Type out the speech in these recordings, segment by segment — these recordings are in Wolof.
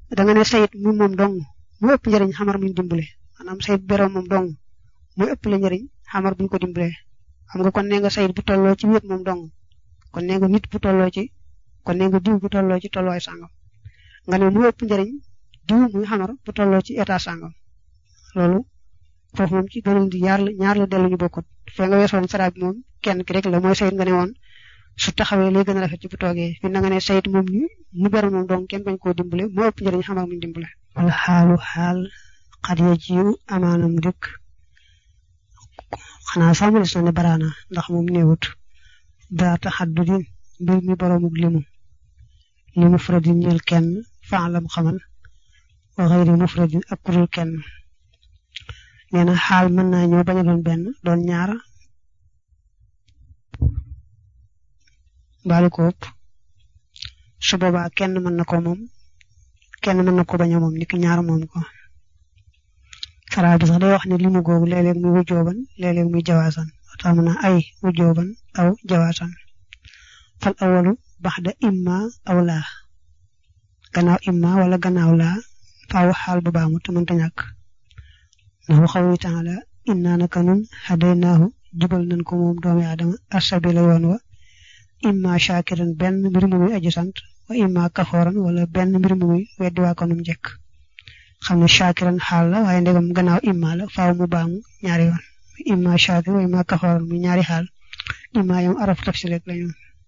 da nga ne sayit mu moom dong mu ëpp njëriñ xamar muñ dimbale maanaam sayit beroom moom dong muy ëpp la njëriñ xamar buñ ko dimbalee xam nga kon nee nga sayit bu tolloo ci wéet moom dong kon nee nga nit bu tolloo ci kon nee nga diw bu tolloo ci tolluwaay sàngam nga ne mu ëpp njëriñ diw muy xamar bu tolloo ci état sàngam loolu foofu moom ci beneen di ñaar la ñaar la dellu ñu bokkut fee nga weesoon sara bi moom kenn ki rek la mooy sayit nga ne woon su taxawee lay gën a rafet ci bu toogee fi na nga ne sayit moom ñu mu beru moom dong kenn bañ koo dimbale mu ëpp njëriñ xamar muñ dimbale wala xaalu xaal xat ya jiw amaanam dëkk xanaa sax mu des na ne baraana ndax moom néewut daa taxaddudin mbir mi boroomuk limu li mufradin ñeel kenn faalam xamal wa xëyri mufradin ak kurul kenn nee na xaal mën naa ñëw bañ a doon benn doon ñaar mbaalu ko ëpp su boobaa kenn mën na ko moom kenn mën na ko bañ a moom niki ñaar moom ko saraa bi sax day wax ne limu googu léeg-léeg muy wujjooban léeg-léeg muy jawaasan tax mën na ay wujjooban aw jawaasan fal awalu baxda imma aw laa gannaaw imma wala gannaaw laa faaw xaal bu baamu te mënta ñàkk ndax waxaw wi taala inna naka nun hadaynaahu jubal nañ ko moom doomi aadama asabila yoon wa imma shakiran benn mbir mu muy aji sant wa imma kafooran wala benn mbir mu muy weddi waa ko num njëkk xam ne shakiran xaal la waaye ndegam gannaaw imma la faaw mu baamu ñaari yoon imma shakir wa imma kafooran muy ñaari xaal imma yom araf tafsir rek lañu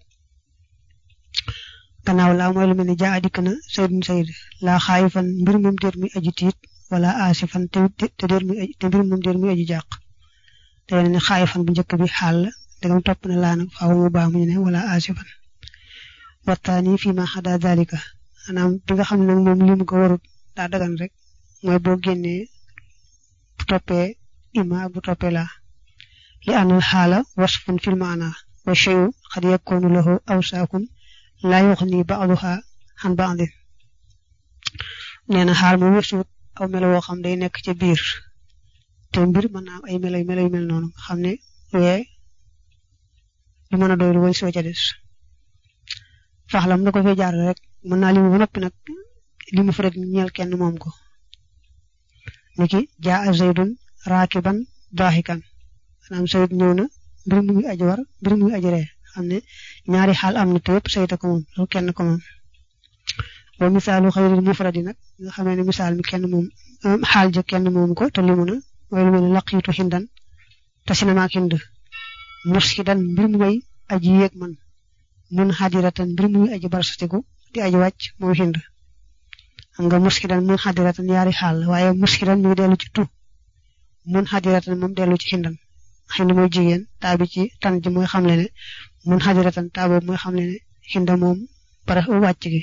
gannaaw laa mooy lu mel ni jaa dikk na saydun sayd laa xaayifan mbir moom déet muy aji tiit wala aasifan te te déet muy te mbir moom déet muy aji jàq te ne xaayifan bu njëkk bi xaal la ndegam topp na laa nag faaw mu baamu ñu ne wala aasifan waxtaani fii ma xada dalika maanaam bi nga xam ne nag moom limu ko warut daa dagan rek mooy boo génnee bu toppee ima ak bu toppee laa li anal xaala wasfun fil maana wa cheyu xad yakkoonu lahu awsaakun laa yuxni ba'duha xan ba'din nee na xaal mu wësuut aw melo woo xam day nekk ca biir te mbir mën naa am ay melo yu melo yu mel noonu nga xam ne wee du mën a doy lu way soo ca des faxlam da ko fee jaar rek mën naa limu ba noppi nag li mu farat ñeel kenn moom ko niki jaa zaydun raakiban daaxikan maanaam zayd ñëw na mbir mu ngi aji war mbir mu ngi aji ree xam ne ñaari xaal am na te yëpp sayta ko moom loolu kenn ko moom wa misaalu xayril mufradi nag nga xamee ne misaal mi kenn moom xaal ja kenn moom ko te limu na mooy lu mel ne laqiitu xindan te sinamaak hind musxidan mbir mu may aji yéeg man mun xadiratan mbir mu muy aji barsatiku di aji wàcc moom hind xam nga musxidan mun xadiratan yaari xaal waaye musxidan mi ngi dellu ci tu mun xadiratan moom dellu ci xindan xind mooy jigéen taa bi ci tan ji mooy xamle ne mun xadiratan taa boobu mooy xamle ne xinda moom bara wàcc gi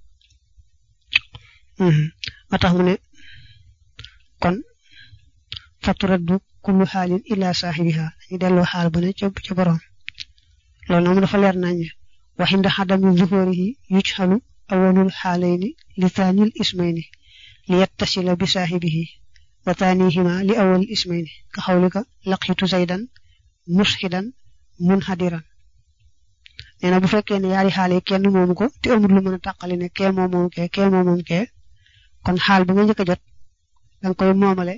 ma tax mu ne kon faturaddu kullu xaalin ila saaxibiha dañu delloo xaal ba ne ca ca borom loolu moom dafa leer nañ wa inda xadami zuhurihi yujxalu awalul xaalayni li taanil ismayni li yattasila bi saaxibihi wa taanihima li awalil ismayni ka xawlika laqitu zaydan musxidan munhadiran nee na bu fekkee ne yaari xaale kenn moomu ko te amul lu mën a tàqali ne kee moom moom kee kee moom moom kee kon xaal bi nga njëkk a jot danga koy moomale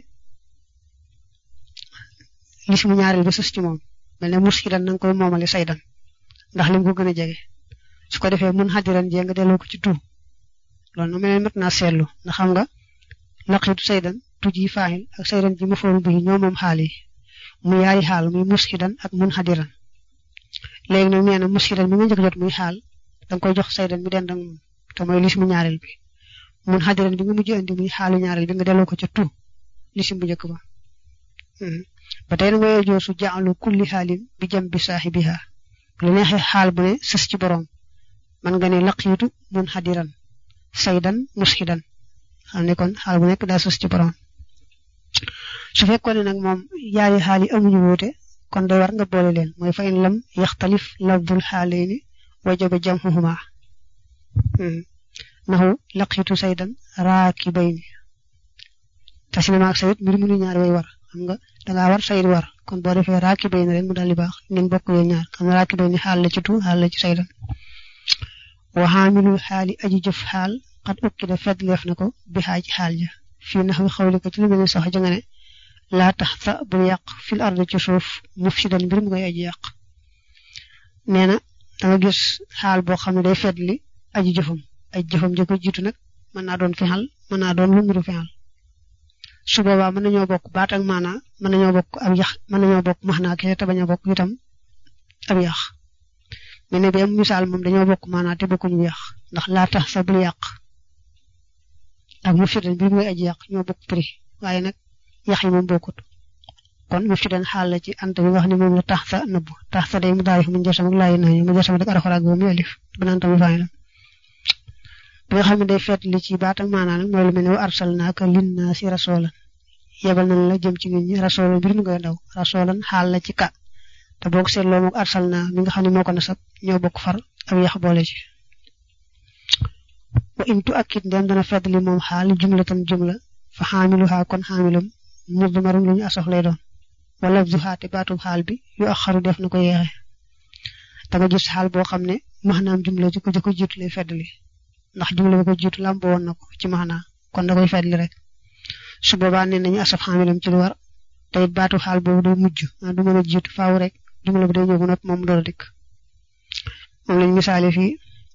lismu ñaareel ba sës ci moom mel ne musxidan na nga koy moomale saydan ndax lim ko gën a jege su ko defee mun xadiran jee nga delloo ko ci tu loolu na mel ne mat naa seetlu ndax xam nga laqitu saydan tu ji faaxil ak saydan ji ma fool bii ñoo moom xaal yi mu yaari xaal muy musxidan ak mun xadiran léegi nag nee na musxidan mi nga njëkk jot muy xaal danga koy jox saydan mi dend ak moom te mooy lismu ñaareel bi mun xadiran bi nga mujj andi muy xaalu ñaareel bi nga delloo ko ca tu lisim bu njëkk ba ba tey na nga yojoo su jaalu kulli xaalin bi jam bi saaxibiha lu neexee xaal bu ne sës ci borom man nga ne laqiitu mun xadiran saydan musxidan xam ne kon xaal bu nekk daa sës ci borom su fekkoon ne nag moom yaari xaal yi amuñu wuute kon day war nga boole leen mooy fa in lam yaxtalif lafdul xaalayni wajaba jamhuhuma naxu laqiitu saydan raakibayni te sinama ak sayid mbir mu nu ñaari way war xam nga dangaa war sayid war kon boo defee raakibayni rek mu daal di baax ngeen bokk yooyu ñaar xam nga raakibayni xaal la ci tu xaal la ci saydan wa xaamilul xaali aji jëf xaal xat ukki da fedleef na ko bi xaaj xaal ja fii nax wi xawli ko ci lu mel ni sax ja nga ne laa tax sa bul yàq fil ardi ci suuf mufsidan mbir mu koy aji yàq nee na danga gis xaal boo xam ne day fedli aji jëfam ay jëfam ja ko jiitu nag mën naa doon fexal mën naa doon lu mbiru fexal su boobaa mën nañoo bokk baat ak maanaa mën nañoo bokk ab yax mën nañoo bokk max naa kese te bañ a bokk itam ab yax mais ne bee misaal moom dañoo bokk maanaa te bokkuñu yax ndax laa tax sa bul yàq ak mufsidan mbir mu koy aji yàq ñoo bokk prix waaye nag yax yi moom bokkut kon mufsidan xaal la ci ant bi wax ne moom la tax sa nëbb tax sa day mu daal mu jasam ak laayi nañu mu jasam ak araxaraag boobu mu alif bu naan tamit fay la bi nga xam ne day feet li ci baat ak maanaa nag mooy lu mel ne wa arsalnaaka linnaasi rasulan yebal nañ la jëm ci nit ñi rasulan mbir mi koy daw rasulan xaal la ci ka te boo ko seetloo moog arsalna mi nga xam ne moo ko nasab ñoo bokk far ak yax boole ci wa intu akit ndem dana fedd li moom xaal jumlatan jumla fa xaamiluhaa kon xaamilam mudmarum lu ñu asof lay doon wala du xaate baatum xaal bi yu axaru def na ko yeexe da nga gis xaal boo xam ne maanaam jumla ji ko ji ko jiitu lay fedd li ndax jumla ba ko jiitu làmboo woon na ko ci maanaa kon da koy fedd li rek su boobaa nee nañu asaf xaamilam ci lu war te it baatu xaal boobu day mujj maa du mën a jiitu faaw rek jumla bi day ñëw ba noppi moom door a dikk moom lañ misaale fii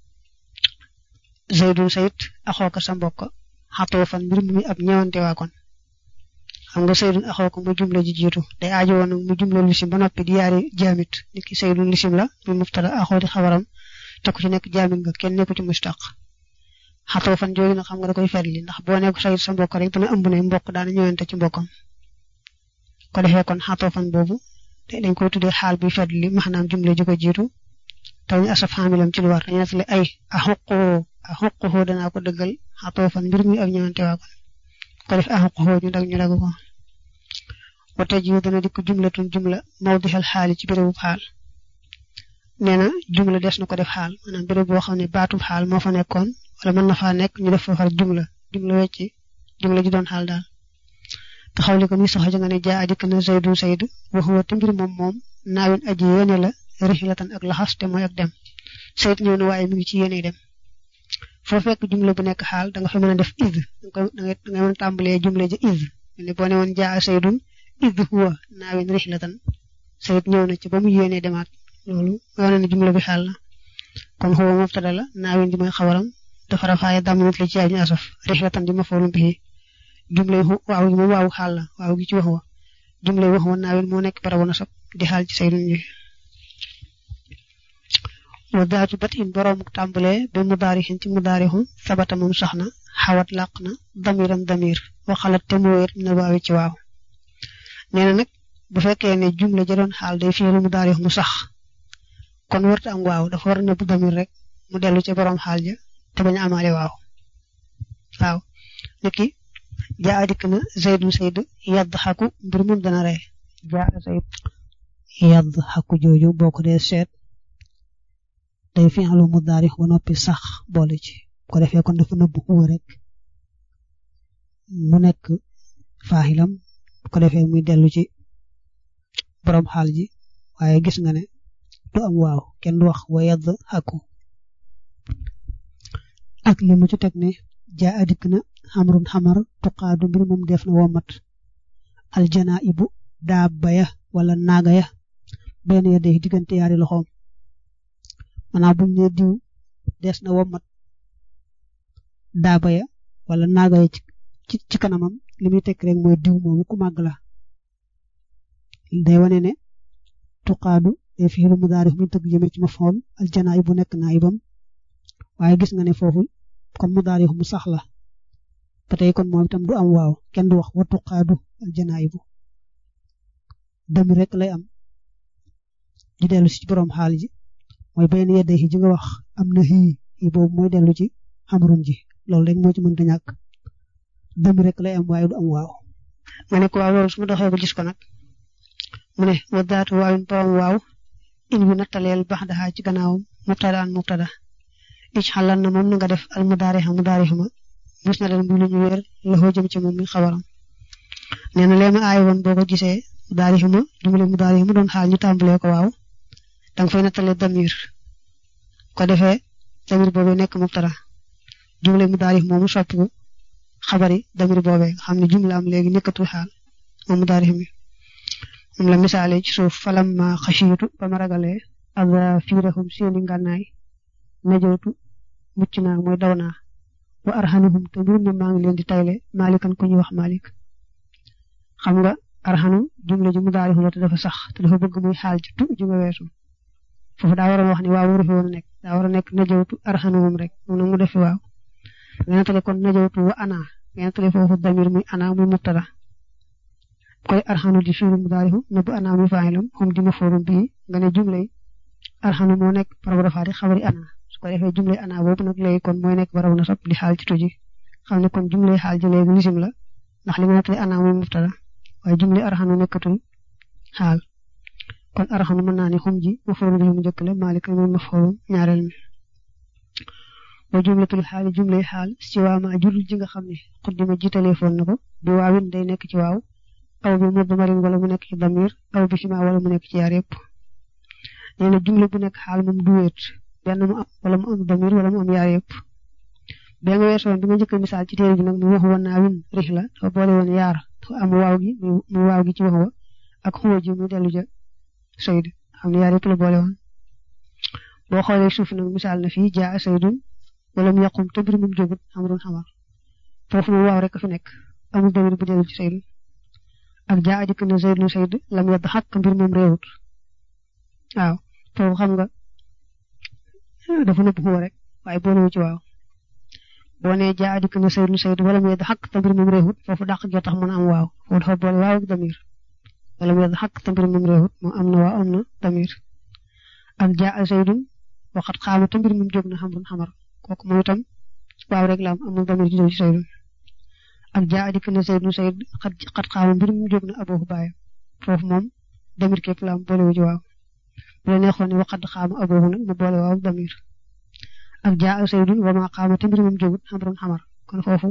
zaydun sayid axooka sa mbokk xatoo fan mbir mi ab ñëwante waa kon xam nga saydun axooka mu jumla ji jiitu day aajo woon mu jumla lisim ba noppi di yaari jaamit nit ki saydun lisim la muy mubtada axoo di xabaram te ku ci nekk jaamit nga kenn nekku ci mustaq xatoo fan jooju nag xam nga da koy fetli ndax boo nekk sayid sa mbokk rek dana ëmb ne mbokk daana ñëwante ci mbokkam ko defee kon xatoo fan boobu dañ koy tuddee xaal bi fetli maanaam jumla ji ko jiitu te ñu asaf xaamilam ci lu war dañu nettali ay axuqoo axuqoo danaa ko dëggal xatoo fan mbir mi ak ñëwante waa kon ko def axuqoo ñu dag ñu dag ko wate ji dana dikk jumlatun jumla mawdixal xaali ci bérébu xaal nee na jumla des na ko def xaal maanaam béréb boo xam ne baatub xaal moo fa nekkoon wala mën na faa nekk ñu def fa far jumla jumla wecci jumla ji doon xaal daal te xawli ko ni sax ja nga ne jaa dikk na zaydun zayd waxuwa te mbir moom moom naawin aji yéene la rixlatan ak laxas te mooy ak dem sayt ñëw na waaye mi ngi ci yéene dem foo fekk jumla bu nekk xaal da nga fa mën a def id da nga mën a tàmbalee jumla ja id ne boo ne woon jaa saydun id huwa naawin rixlatan sayt ñëw na ci ba mu yéene demaat loolu wane na jumla bi xaal la kon huwa mubtada la naawin di mooy xabaram dafa rafaaye daminat la ci ay ñu asaf rixlatan di mafoolum bihi jumla yi waaw gi moom waawu xaal la waaw gi ci wax wa jumla yi wax wa naawin moo nekk barabu nasab di xaal ci saydun ji wa daatu bat in boroomuk tàmbale ba mudaarixin ci mudaarixu sabata moom sax na xawat làq na damiram damir waxalat te mu wéet na waawi ci waaw nee na nag bu fekkee ne jumla ja doon xaal day fiiru mudaarix mu sax kon warta am waaw dafa war na bu damir rek mu dellu ci boroom xaal ja te bañ a amaale waaw waaw niki jaa dikk na zaydun zayd yadd xaku mbir moom dana ree jaa zayd yadd xaku jooju boo ko dee seet day fi'lu mudaari ba noppi sax boole ci ko defee kon dafa nëbbu huwa rek mu nekk faaxilam ko defee muy dellu ci borom xaal ji waaye gis nga ne du am waaw kenn du wax wa yadd xaku ak li mu ci teg ne jaa adikk na xamrun xamar tuqaadu mbir moom def na womat aljana ibu daaba ya wala naaga ya benn ya day diggante yaari loxoom maanaam buñ ne diw des na womat daaba ya wala naaga ya ci ci kanamam li muy tekk rek mooy diw moomu ku màgg la day wane ne tuqaadu day fiilu mudaarif mu tëgg jëme ci mafool aljana ibu nekk naayibam waaye gis nga ne foofu kon mudaarif mu sax la ba tey kon moom itam du am waaw kenn du wax wa tuqaadu aljanaayibu dami rek lay am di dellu si ci borom xaal ji mooy benn yedde ji nga wax am na xii yi boobu mooy dellu ci xamrun ji loolu rek moo ci mënta ñàkk dami rek lay am waaye du am waaw ma ne ko waaw loolu su ma doxee ba gis ko nag mu ne wa daatu waawin borom waaw in bi nattaleel bax daxaa ci gannaawam mubtada an mubtada ic xalan na moom na nga def al mudaarixa mudaarixa ma gis na leen bu lu ñu wéer loxoo jëm ci moom mi xabaram nee na lee ma aay woon boo ko gisee mudaarixa ma jumle mudaarixa ma doon xaal ñu tàmbalee ko waaw danga fay nattale damir ko defee damir boobu nekk mubtada jumle mudaarif moomu soppiku xabari damir boobee nga xam ne jumla am léegi nekkatul xaal moom mudaarif mi moom la misaale ci suuf falamma xashiitu ba ma ragalee azafirahum seeni ngànnaay najawtu mucc naa mooy daw naa wa arhanuhum te mbir mi maa ngi leen di tayle malikan ku ñuy wax malik xam nga arhanu jumla ji mudaarif la te dafa sax te dafa bëgg muy xaal ci tu ji nga weesu foofu daa waroon wax ni waaw waru fi woon a nekk daa war a nekk najawtu arhanuhum rek moom nag mu def fi waaw ngeen tale kon najawtu wa ana ngeen tale foofu damir muy ana muy mubtada koy arxanu di fiilu mudaarifu na bu ana muy faa'ilam hum di maf'uulun bii nga ne jumlay arxanu moo nekk barabu rafaa di xabari ana su ko defee jumlay ana boobu nag léegi kon mooy nekk barabu nasab di xaal ci tuji xam ne kon jumlay xaal ji léegi lisim la ndax li nga nettali ana muy mubtada waaye jumlay arxanu nekkatul xaal kon arxanu mën naa ne xum ji maf'uulun bii mu njëkk la maalik muy maf'uulun ñaareel mi wa jumlatul xaali jumlay xaal si waama jurul ji nga xam ne xuddima jiitalee foon na ko bi waawin day nekk ci waaw aw bi mudmarin wala mu nekk ci damir aw bi sima wala mu nekk ci yaar yëpp nee na jumla bu nekk xaal moom du wéet benn mu am wala mu am damir wala mu am yaar yëpp ba nga weesoon bi nga njëkk misaal ci téere bi nag mu wax woon naa win rix la dafa boole woon yaar dafa am waaw gi mu waaw gi ci wax wa ak xuwa ji mu dellu ja sayd xam ne yaar yëpp la boole woon boo xoolee suuf nag misaal na fii jaa saydun wala mu yàqum te mbir moom jógut xamrun xamar foofu moom waaw rek a fi nekk amul damir bu dellu ci saydun ak jaa adikk na Zayd nu Zayd lam yedd xàq mbir moom réewut waaw foofu xam nga dafa nëbb xuwa rek waaye boolewu ci waaw boo nee jaa adikk na Zayd nu Zayd wala mu yedd xàq te mbir moom réewut foofu dàq gi tax mën a am waaw foofu dafa boole waaw ak damir wala mu yedd xàq te mbir moom réewut moom am na waaw am na damir ak jaa Zaydun waxat xaama te mbir moom jóg na xamrun xamar kooku mooy itam waaw rek la am amul damir ji ci Zaydun ak jaa adikk na Zayd nu Zayd xat xat xaama mbir mu jóg na aboohu baayam foofu moom damir képp la am boole wu ci waaw bu la neexoon ne waxat xaama aboohu nag mu boole waaw damir ak jaa Zaydun wa maa xaama te mbir moom jógut xamrun xamar kon foofu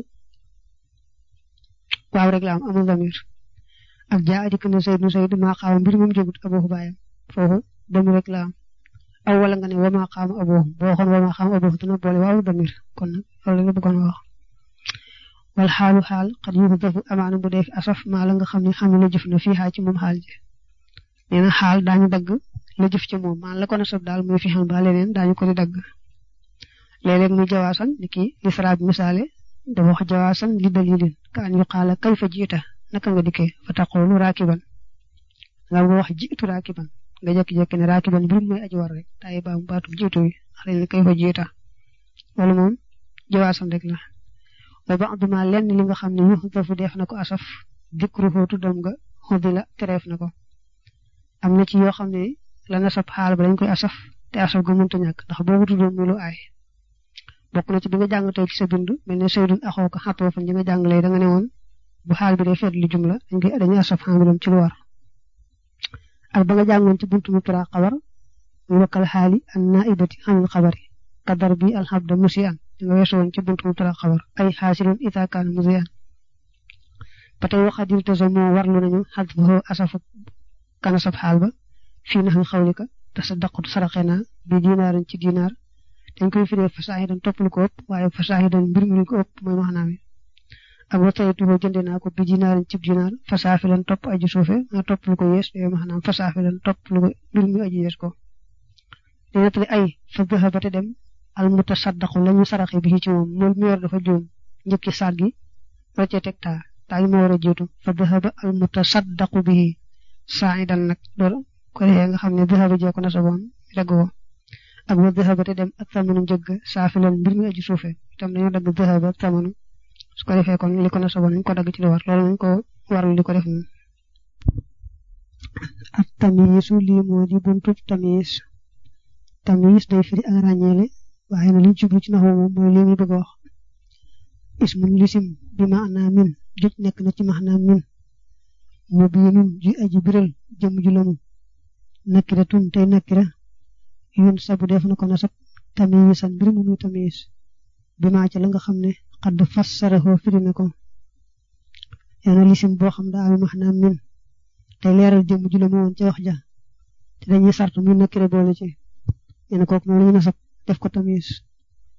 waaw rek la am amul damir ak jaa adikk na Zayd nu Zayd maa xaama mbir moom jógut aboohu baayam foofu damir rek la am aw wala nga ne wa maa xaama aboohu boo waxoon wa maa xaama aboohu dina boole waaw damir kon nag loolu la bëggoon wax wal xaalu xaal xat yu dafu amaana bu dee fi asaf maa la nga xam ne xam ne la jëf na fii xaa ci moom xaal ji nee na xaal daañu dagg la jëf ci moom maan la ko nasab daal muy fi xam ba leneen daañu ko di dagg léeg-léeg muy jawaasan ni ki lisra bi misaale dafa wax jawaasan li dalilin ka an yu xaala kay fa jiita naka nga dikkee fa taqoolu raakiban nga nga wax jiitu raakiban nga jékki-jékki ne raakiban mbir mooy aji war rek tayi baamu baatum jiitu yi xale ne kay fa jiita wala moom jawaasan rek la wa ba'duma lenn li nga xam ne yu dafu def na ko asaf dikruhu tuddam nga xuddi la tereef na ko am na ci yoo xam ne la nasab xaal ba dañ koy asaf te asaf ga mënta ñàkk ndax boobu tuddoon muy lu aay bokk na ci bi nga jàng tey ci sa bind mel ne saydun axoo ko xatoo fan ji nga jàngalee da nga ne woon bu xaal bi day feet li jumla dañ koy dañuy asaf xaamilam ci lu war ak ba nga jàngoon ci buntu mubtada xabar muy wakkal xaali an naibati xamil xabari kadar bi alxabda musi an nga weesu woon ci buntu mubtada xabar ay xaasilun ita kaan musi an ba tey waxadir te moo warlu nañu xadfahu asafu kana sab xaal ba fii nax mi xawlika te sa daqut saraxe naa bi dinaarin ci dinaar dañ koy firee fasaahidan topp lu ko ëpp waaye fasaahidan mbir mi ko ëpp mooy wax naa mi ak wa taytuhu jënde naa ko bi dinaarin cib dinaar fasaafilan topp aji suufe nga topp lu ko yees yooyu maanaam fasaafilan topp lu ko mbir mi aji yees ko di nettali ay fa bëxa ba te dem al mutasaddaqu la ñu saraxe bi ci moom moom mi yor dafa juum njëkki saat gi roccee teg taa taa yi moo war a jiitu fa bëxa al mutasaddaqu bi saa'idan nag loolu ko defee nga xam ne bëxa jee ko nasaboon dagg ko ak wa bëxa te dem ak tamanu njëgg saafilan mbir mi aji suufe itam dañoo dagg bëxa ba ak tamanu su ko defee kon li ko nasaboon nañ ko dagg ci li war loolu nañ ko warul li ko def moom ak tamiisu lii moo di buntu tamiis tamiis day firi ak ràññeele waaye na liñ jublu ci naxu moom mooy li muy bëgg a wax ismun lisim bi maanaa min juj nekk na ci maanaa min mu biinun ji aji biral jëm ju lamu nakira tun tey nakira yun sabu def na ko nasab tamiisan mbir mu muy tamiis bi maa ca la nga xam ne xadd fassaraxoo firi na ko yana lisim boo xam daa ami maanaa min tey leeral jëm ju lamu woon ca wax ja te dañuy sart muy nakira boole ci yéen kooku moom la ñu nasab def ko tamis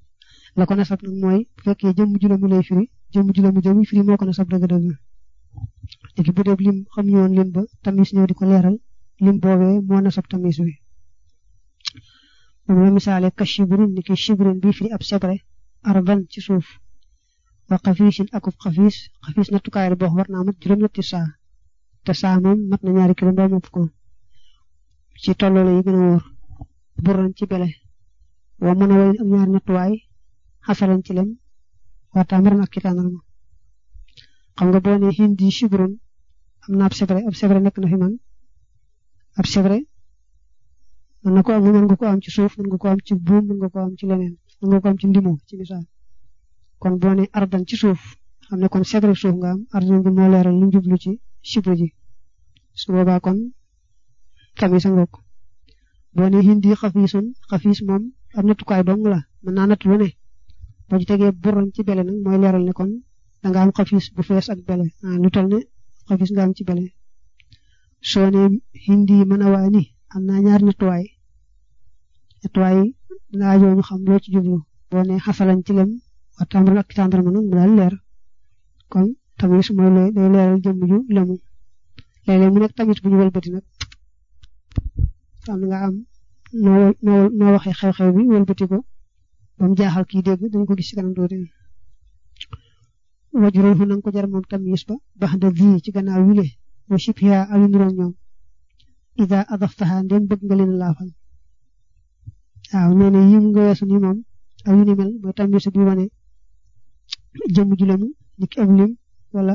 la ko nasab nag mooy bu fekkee jëmm ju la mu lay firi jëmm ju la mu jëmm firi moo ko nasab dëgg-dëgg léegi bu dee lim xam ñu woon lim ba tamis ñëw di ko leeral lim boobee moo nasab tamis bi moom la misaale ka shibrin ni ki shibrin bii firi ab sebre arban ci suuf wa xafiisin akub xafiis xafiis nattukaay la boo war naa mat juróom-ñetti saa te saa moom mat na ñaari kilo mbaa mopp ko ci tolloole yi gën a wóor buran ci bele wa mën a wayin ak ñaari nattuwaay xasalan ci lem waa tàmbaran ak ci tàndarma xam nga boo ne hindi shibrun am na ab sebre ab sebre nekk na fi man ab sebre mën na ko am mën nga ko am ci suuf mën nga ko am ci buum mën nga ko am ci leneen mën nga ko am ci ndimo ci misaal kon boo ne ardan ci suuf xam ne kon sebre suuf nga am ardan bi moo leeral lu jublu ci shibru ji su boobaa kon tamit sa ngokk boo ne hindi xafiisun xafiis moom am nattukaay dong la mën naa natt lu ne boo ci tegee buran ci bele nag mooy leeral ne kon da nga am xafiis bu fees ak bele lu toll ne xafiis nga am ci bele soo ne hindi mën a waa ni am naa ñaari nattuwaay nattuwaay dinaa joo ñu xam loo ci jublu boo ne xasalan ci lem wa tàmbal ak tàmbal ma nag mu daal leer kon tamit mooy day leeral jëmm ju lemu léeg-léeg mu nekk tamit bu ñu wëlbati nag am nga am noo noo noo waxee xew-xew bi wëlbati ko ba mu jaaxal kii dégg dañ ko gis ci kanam tuuti wajurul fu nanga ko jar moom tamis ba bax da vi ci gannaaw wile wa shibha awi nuroon ñoom ida adaftaha ndem bëgg nga leen laafal waaw nee na yi nga weesu ni moom aw yu ni mel mooy tamis bi wane jëmm ju lemu ni ki ab lim wala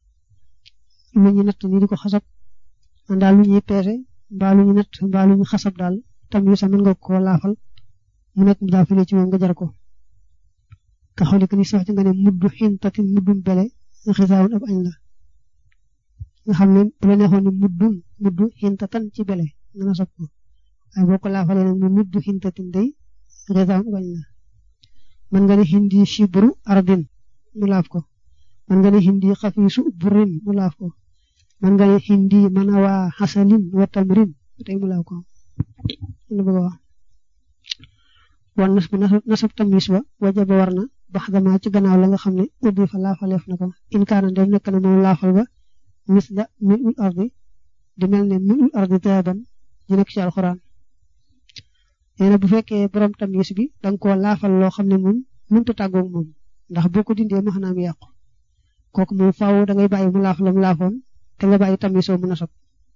lu ñu natt ni di ko xasab daal lu ñuy peese mbaa lu ñu natt mbaa lu ñu xasab daal tamis mën nga ko laafal mu nekk mu daa file ci moom nga jar ko ka xooli que ni sax ci nga ne muddu xintatin muddum bele xisaawun ab añ la nga xam ne bu la neexoon ni muddum muddu xintatan ci bele nga na sob ko waaye boo ko laafalee nag mu muddu xintatin day xisaawun ab añ la man nga ne hindi shibru ardin mu laaf ko man nga ne hindi xafiisu burin mu laaf ko man nga ne hindi manawa xasalin wa tamrin tey mu laaf ko lu bëgg a wax wan nas bi nasab tamis ba wajaba war na bax dama ci gannaaw la nga xam ne ubbi fa laafaleef na ko in kaana ndem nekk na moom laafal ba mis la mil ul ardi di mel ne mil ul ardi daban ji nekk ci alxuraan nee na bu fekkee borom tamis bi danga koo laafal loo xam ne moom mënta tàggoog moom ndax boo ko dindee ma xanaam yàqu kooku moom faaw da ngay bàyyi mu laaf la mu laafoon te nga bàyyi tamisoo mu nasab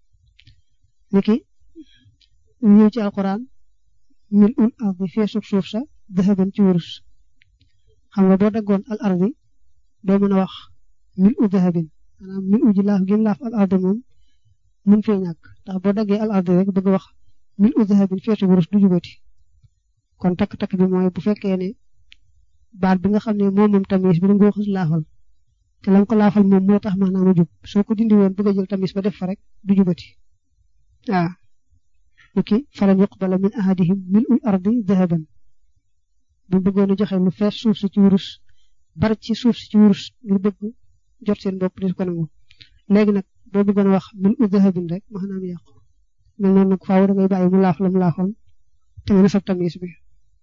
niki ñëw ci alxuraan mil ul ardi feesug suuf sa dahaban ci wurus xam nga boo daggoon al ardi doo mën a wax mil u dahabin maanaam mil u ji laaf gi laaf al ardi moom mun fee ñàkk ndax boo daggee al ardi rek bëgg wax mil u dahabin feesug wurus du jubati kon takk-takk bi mooy bu fekkee ne baat bi nga xam ne moom moom tamis bi da nga ko xës laafal te lam ko laafal moom moo tax maanaam a jub soo ko dindi woon bëgg a jël tamis ba def fa rek du jubati waaw niki falan yuqbala min ahadihim mil ul ardi dahaban bu bëggoon a joxe lu fees suuf si ci wurus bari ci suuf si ci wurus ngir bëgg jot seen bopp di ko nangu léegi nag boo bëggoon a wax mil ul dahabin rek maanaam yàqu mel noonu nag faaw da ngay bàyyi mu laaf la mu laafoon te nga nasab tamis bi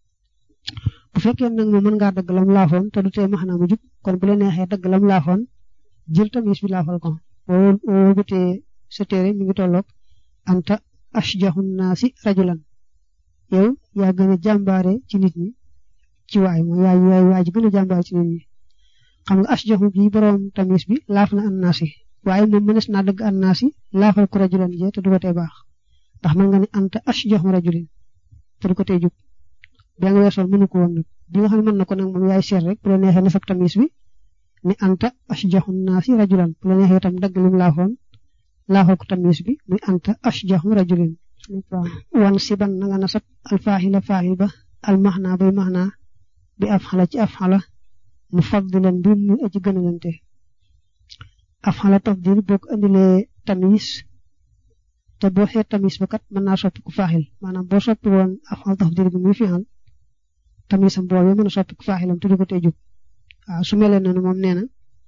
bu fekkee nag moom mën ngaa dagg lam laafoon te du tee maanaam mu jub kon bu la neexee dagg lam laafoon jël tamis bi laafal ko boo boo bëtee sa téere mi ngi tolloog anta ashjahun naasi rajulan yow yaa gën a jàmbaare ci nit ñi ci waay mooy yaay yaay waay ji gën a jàmbaare ci nit ñi xam nga ashjahu bi borom tamis bi laaf na an naasi waaye moom mënees naa dëgg an naasi laafal ko rajulan jee te du ko tee baax ndax mën nga ne anta ashjahu rajulin te du ko tee jub bi nga weesoon mënu ko woon nag bi nga xam ne mën na ko nag moom yaay seet rek bu la neexee nasab tamis bi ni anta ashjahun naasi rajulan bu la neexee itam dagg lim laafoon laafal ko tamis bi muy anta ashjahu rajulin wan siban na nga nasab alfaahila faahil ba almaxna bay maxna bi afxala ci afxala mu faddilan bi mu aji gënalante afxala tafdil boo ko andilee tamis te boo xeet tamis ba kat mën naa soppi ku faaxil maanaam boo soppi woon afxala tafdil bi muy fi'al tamisam boobee mën a soppi ku faaxilam te du ko tey jub waaw su melee noonu moom nee na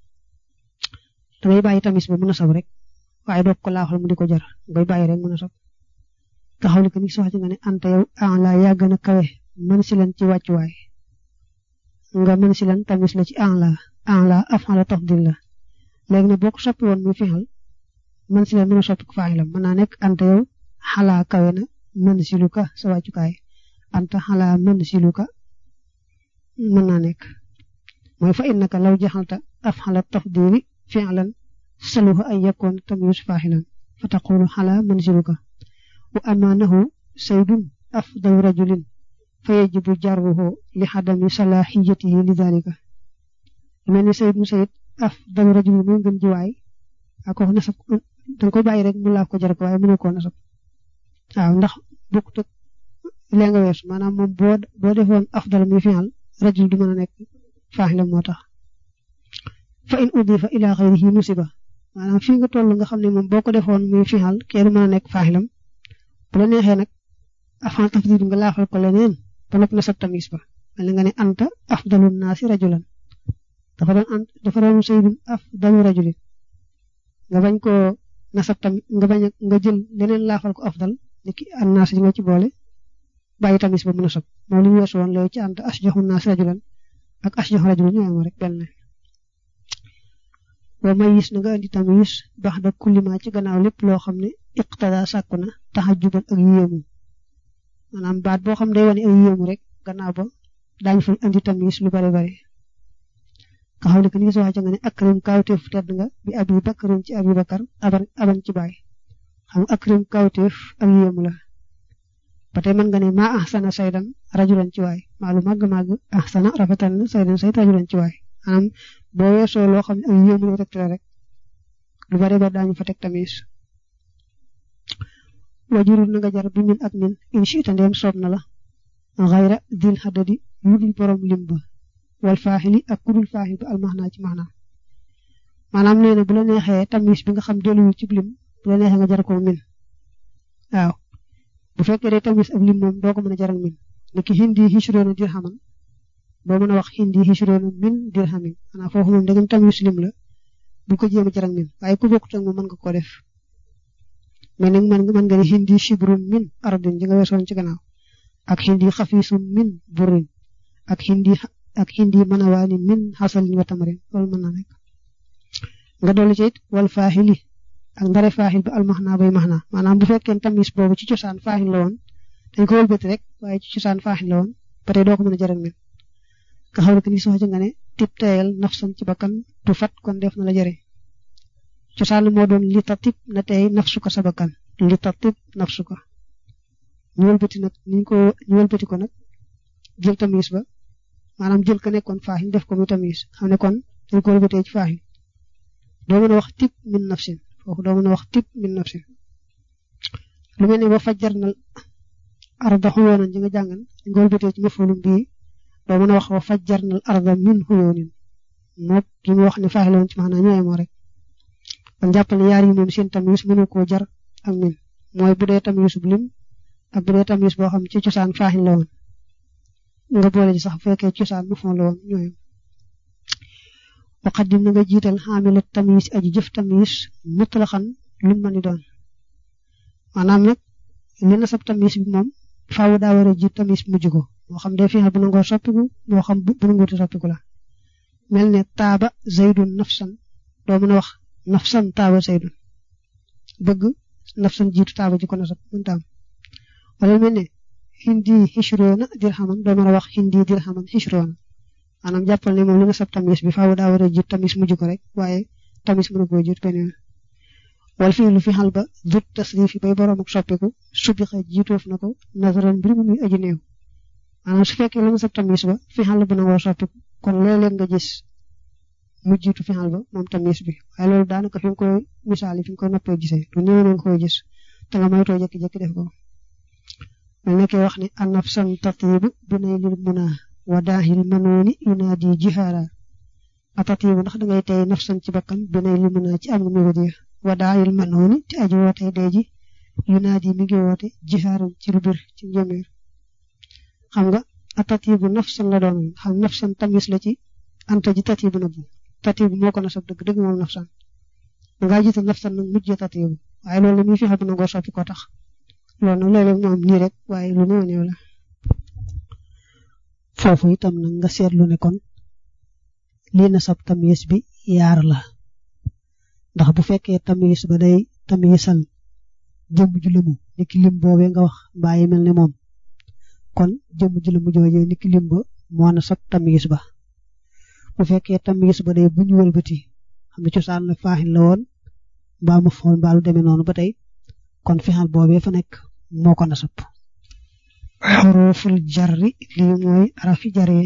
dangay bàyyi tamis ba mën a sab rek waaye doo ko laafal mu di ko jar ngay bàyyi rek mën a sab taxaw li ko ni sox ci nga ne anta yow an la yaa gën a kawe man si leen ci wàccuwaay nga mën si lan tamis la ci an la an la afala tafdil la léegi nag boo ko soppi woon muy fixal mën si lan mën a soppi ko faaxilam mën naa nekk anta yow xalaa kawe na mën si lu ka sa wàccukaay anta xalaa mën si lu ka mën naa nekk mooy fa innaka law jaxalta afala tafdili fi'lan saluha ay yakkoon tamis faaxilan fa taqulu xalaa mën si lu ka wa amaanahu saydun afdalu rajulin fa yajibu jarruhu li xadami salaaxiyatihi li dalika mel ni sayid mu sayid afdalu rajulin mooy gën ji waay ak wax nasab danga koy bàyyi rek mu laaf ko jar ko waaye mënu koo nasab waaw ndax bokkut ak lee nga weesu maanaam moom boo boo defoon afdal muy fi'al rajul du mën a nekk faaxilam moo tax fa in udifa ila xayrihi nusiba maanaam fii nga toll nga xam ne moom boo ko defoon muy fi'al kee du mën a nekk faaxilam bu la neexee nag afan tafdil nga laafal ko leneen ba noppi nasab tamis ba mel nga ne anta afdalu naasi rajulan dafa doon ant dafa doon sayyidun afdalu rajulin nga bañ ko nasab tam nga bañ nga jël leneen laafal ko afdal niki an naas ji nga ci boole bàyyi tamis ba mu nasab moom li ñu weesu woon léegi ci anta asjaxu naasi rajulan ak asjaxu rajulan ñoo am rek benn wa mayis na nga andi tamis bax da kullima ci gannaaw lépp loo xam ne iqtada sàkku na taxajuban ak yéemu maanaam baat boo xam day wane ay yéemu rek gannaaw ba daañu fa andi tamis lu bari bari nga xam ne que ni nga wax nga ne akrim kawteef tedd nga bi abi bakarin ci abi bakar aban aban ci baay xam nga akrim kawteef ak yéemu la ba tey mën nga ne maa ahsana saydan rajulan ci waay maa lu màgg màgg ahsana rafetal na saydan sayt rajulan ci waay maanaam boo weesoo loo xam ne ak yéemu la rek rek lu bari ba daañu fa teg tamis wajurul na nga jar bi min ak min inchita ndeem soob na la xayra dil xadadi yu dul borom lim ba wal faaxili ak kudul faaxil ba almaxnaa ci maxnaa maanaam nee na bu la neexee tamis bi nga xam delluwul ci lim bu la neexee nga jar ko min waaw bu fekkee day tamis ak lim moom doo ko mën a jaral min niki hindi hishroona dirhaman doo mën a wax hindi hishroona min dirhamin xanaa foofu moom dangam tamis lim la bu ko jéem a jaral min waaye ku bokkut ak moom mën nga ko def mais nag man mën nga ne hindi shibrun min ardin ji nga weesoon ci gannaaw ak hindi xafisun min burin ak hindi ak hindi manawaani min xasalin wa tamarin loolu mën naa nekk nga dolli ci it wal faaxili ak ndare faaxil ba almaxnaa bay maxnaa maanaam bu fekkee tamis boobu ci cosaan faaxil la woon dañ ko wëlbati rek waaye ci cosaan faaxil la woon ba tey doo ko mën a jaral min nga xam ne que ni soo ci nga ne tib teyal nafsan ci bakkan tu fat kon def na la jëre cosaan moo doon li tatib na tey nafsuka sa bakkan li tatib nafsuka ñu wëlbati nag ñu ko ñu wëlbati ko nag jël tamis ba maanaam jël ko nekkoon faaxin def ko muy tamis xam ne kon dañ ko wëlbatee ci faaxin doo mën a wax tib min nafsin foofu doo mën a wax tib min nafsin lu mel ne ba fajjar na arda xuyoonan ji nga jàngan dañ ko wëlbatee ci mafulum bii doo mën a wax wa fajjar na arda min xuyoonin moo ki mu wax ne faaxin la woon ci maanaam ñooy moo rek kon jàppal ne yaar yi moom seen tamis mënu koo jar ak min mooy bu dee tamis bu lim ak bu dee tamis boo xam ci cosaan faaxin la woon nga boole ci sax bu fekkee cosaan mu fon la woon ñooy waqadim na nga jiital xaamila tamis aji jëf tamis mutlaxan lu mën ni doon maanaam nag li na sab tamis bi moom faaw daa war a jiit tamis mujj ko moo xam day fexe bu nangoo soppiku moo xam bu nanguuti soppiku la mel ne taaba zaydun nafsan doo mën a wax nafsan taaba zaydun bëgg nafsan jiitu taaba ji ko nasab mënta am wala mel ne hindi hishroona dirhaman doo mën a wax hindi dirhaman hishroona maanaam jàppal ne moom li nga sab tamis bi faaw daa war a jiit tamis mujj ko rek waaye tamis mën a koo jiit beneen wal fii lu fi xal ba dut tasrif yi bay boroom ak soppiku subixa jiitoof na ko nazaran mbir mu muy aji néew maanaam su fekkee la nga sab tamis ba fi xal bu nangoo soppiku kon léeg-léeg nga gis mu jiitu fi xal ba moom tamis bi waaye loolu daanaka fi nga koy misaal fi nga koy noppee gisee du néew nga koy gis te nga moytoo jékki-jékki def ko mel ne wax ne anafsan tatibu bi nay lil muna wa daahil manooni yunaadi jihaara a tatibu ndax dangay tey nafsan ci bakkan bi nay lil muna ci am mébédiya wa daahil manooni te aji woote dee ji yunaadi mi ngi woote jihaaran ci lu bir ci njëmeer xam nga a tatibu nafsan la doon xam nafsan tamis la ci anta ji tatibu na bu tatibu moo ko nasab dëgg dëgg moom nafsan dangaa jiite nafsan nag mujj tatibu waaye loolu muy fexe bu nangoo soppi ko tax loolu nag léeg-léeg mu am nii rek waaye lu néew néew la foofu itam nag nga seetlu ne kon lii na sab tamyiz bi yaar la ndax bu fekkee tamyiz ba day tamyizal jëmm ju lëmu niki lim boobee nga wax mbaa yi mel ne moom kon jëmm ju lëmu joojee niki lim ba moo na sab tamyiz ba bu fekkee tamyiz ba day bu ñu wëlbati xam ne cosaan la faaxin la woon mbaa ma fool mbaa lu demee noonu ba tey kon fexal boobee fa nekk moo ko nasab xuruful jarri lii mooy arafi jari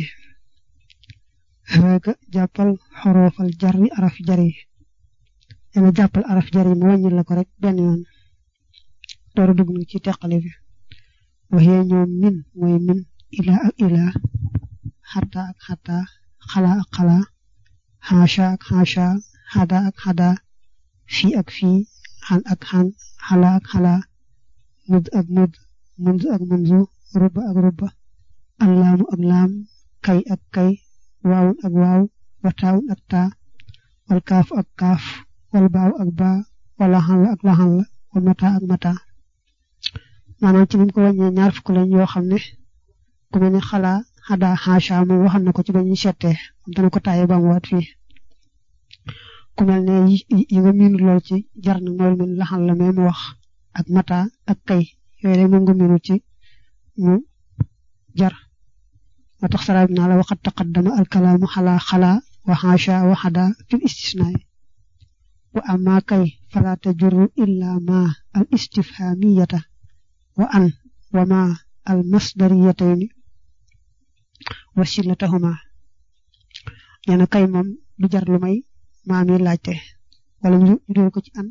rëga jàppal xurufal jarri arafi jari dana jàppal arafi jari mu wàññil la ko rek benn yoon door a dugg nag ci teqale bi waxee ñoom min mooy min ila ak ila xata ak xata xala ak xala xaasha ak xaasha xada ak xada fii ak fii xan ak xan xala ak xala mud ak mud munz ak munzu rubba ak rubba allaamu ak laam kay ak kay waawun ak waaw wataawun ak taa wal kaaf ak kaaf wal baaw ak baa wala xan la ak laxan la wal mata ak mata maanaam ci biñ ko wàññee ñaar fukk lañ yoo xam ne ku mel ne xalaa xadaa xaasha moom waxal na ko ci ba ñuy settee am dana ko taaye ba mu waat fii ku mel ne yi nga miinu lool ci jar na mooy mel laxan la mais mu wax ak mata ak kay yooyu rek moom nga miinu ci mu jar moo tax saraab naa la waxat taqaddama alkalaamu xalaa xalaa wa xaasha wa xadaa fil istisnaay wa amma kay fala tajurru illa ma al istifhamiyata wa an wa ma al masdariyatayni wasilatahuma nee na kay moom du jar lu may maa mi laajte wala ñu doon ko ci an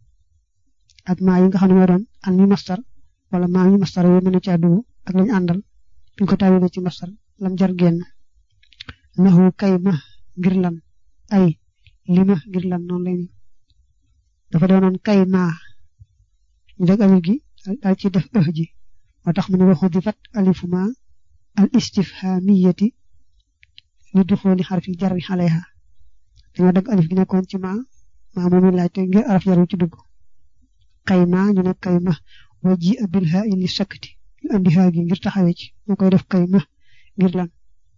ak maa yi nga xam ne moo doon an mi mastar wala maa mi mastar yooyu mën a caa dugg ak lañu àndal buñ ko tawile ci mastar lam jar génn naxu kay ma ngir lan ay li ma ngir lan noonu lay dafa doonoon kay maa ñu deg alif gi daal ci def ëh ji moo tax mu ne waxu di fat alifu ma al istifhamiyati li duxooli xarfi jarri xaleha dañoo dagg alif gi nekkoon ci ma maa moomu laajte ngir araf jaru ci dugg kay ma ñu ne kay ma wa ji abil ha ili sakkati ñu andi ha gi ngir taxawee ci moo koy def kay ma ngir lan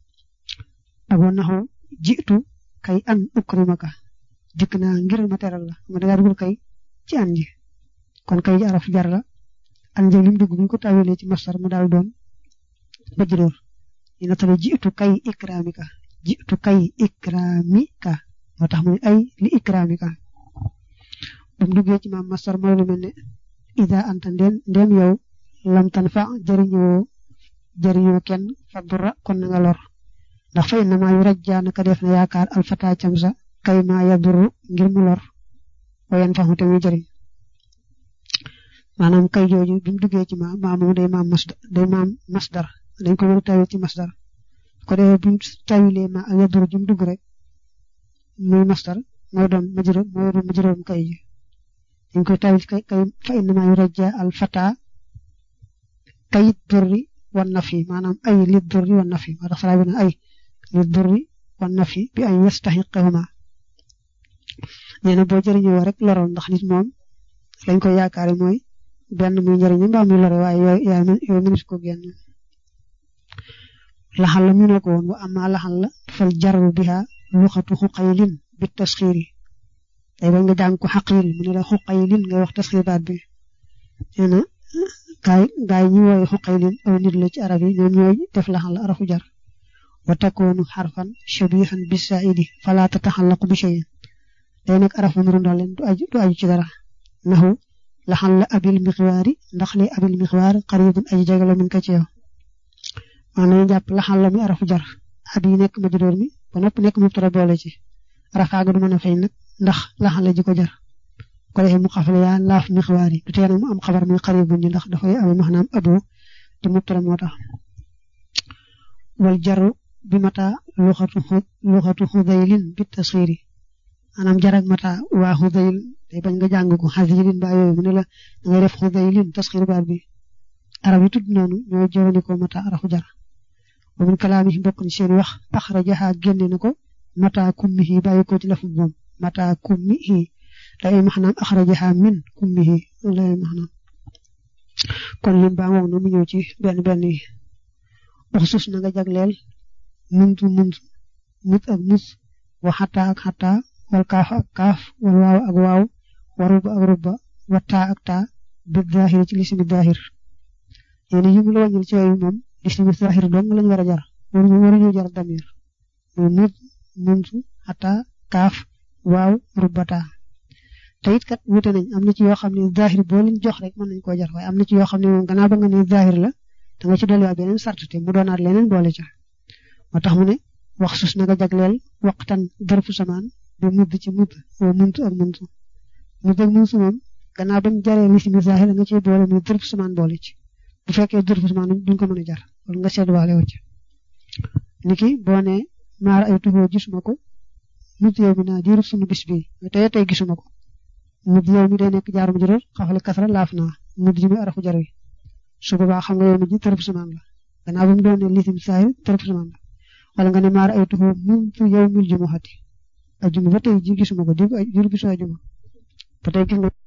ak wa naxu jiitu kay an ukrimaka dikk naa ngir ma teral la ma dangaa dugul kay ci an ji kon kay araf jar la an ji lim dugg bu ñu ko tawilee ci masar mu daal doon bajroor ñu natale jiitu kay ikramika jiitu kay ikramika moo tax mu ne ay li ikramika bu mu duggee ci maam masar mooy lu mel ne ida anta ndem ndem yow lam tan fa jëriñoo jëriñoo kenn fa dura kon na nga lor ndax fa inna maa yu rajjaa naka def na yaakaar alfata camsa kay maa yaduru ngir mu lor wayen fa te muy jëriñ maanaam kay jooju bi mu duggee ci ma maa moom day maam masdar day maam masdar dañ ko war a tawee ci masdar ko defee bi mu tawilee ma ak yaduru ji mu dugg rek muy masdar mooy doon majrur mooy doon majrurum kay ji dañ koy tawil kay kay fa inna maa yu rajjaa alfata kay durri wan nafi maanaam ay li durri wan nafi moo tax salaa bi ne ay li durri wan nafi bi ay yastaxiqahuma nee na boo jëriñoo rek loroon ndax nit moom lañ koy yaakaare mooy benn muy njëriñu mbaa muy lore waaye yooyu yooyu mënut ko génn laxal la mu ne ko woon wa amma laxal la fal jarru biha luxatu xuqaylin bi tasxiiri day bañ nga jàng ko xaqil mu ne la xuqaylin ngay wax tasxiir baat bi nee na gaay gaay ñi wooye xuqaylin aw nit la ci arab yi ñoom ñooy def laxal la arafu jar wa takoonu xarfan shabihan bi saidi fala tataxallaqu bi cheyin day nekk arafu nuru ndax leen du aju du aju ci dara naxu laxal la abil mixwaari ndax li abil mixwaar xaribun aji jagala min ka ci yow maanaam jàpp laxal la mi arafu jar ab yi nekk majdoor mi ba nopp nekk mubtada boole ci rafaaga du mën a fay nag ndax laxal la ji ko jar ko defee mu xafale yaa laaf mixwaar yi du tee nag mu am xabar muy xaribun ji ndax dafay am maanaam abo te mubtada moo tax wal jaru bi mata luxatu luxatu xudaylin bi tasxiiri maanaam jarag mata waa xudayl day bañ nga jàng ko xasirin ba yooyu mu ne la da ngay def xudaylin tasxiir baat bi arab yi tudd noonu ñoo jëfandikoo mata arafu jar wa min kalaami bokk ni seen wax axrajaha génne na ko mata kummihi bàyyi ko ci lafu moom mata kummihi day maxnaam axrajaha min kummihi lay maxnaam kon lim baa ngoog na mu ñëw ci benn benn yi wax sus na nga jagleel muntu muntu mut ak mus wa xataa ak xataa wal kaaf ak kaaf wal waaw ak waaw wa ruba ak ruba wa taa ak taa bi zaahir ci lisimi zaahir yéen yi mu la wàññil ci yooyu moom lisimi zaahir dong lañ war a jar waruñu waruñu jar damir muy mut muntu xataa kaaf waaw ruba taa te it kat wute nañ am na ci yoo xam ne zaahir boo leen jox rek mën nañ koo jar waaye am na ci yoo xam ne moom gannaaw ba nga ne zaahir la da nga ci dolliwaat beneen sart te mu doonaat leneen boole ca moo tax mu ne wax sus na nga jagleel waqtan darfu samaan bi mudd ci mudd woo muntu ak muntu mudd ak muntu moom gannaaw bañ jaree lisimi zaahir da nga ciy boole muy darfu samaan boole ci bu fekkee darfu samaan duñ ko mën a jar wala nga seet waale wacc niki boo ne maar ay tuxoo gisuma ko mudd yow mi naa diiru sunu bis bi tey tey gisuma ko mudd yow mi day nekk jaar mu juróom xafale kasara laaf naa mudd ji muy arafu jar wi su boobaa xam nga yow mi ji tërëf samaan la gannaaw ba mu doon ne lisim saahir tërëf samaan la wala nga ne maar ay tuxoo muntu yow mil jumuxati ajuma ba tey ji gisuma ko diir bisu ajuma ba tey gis nga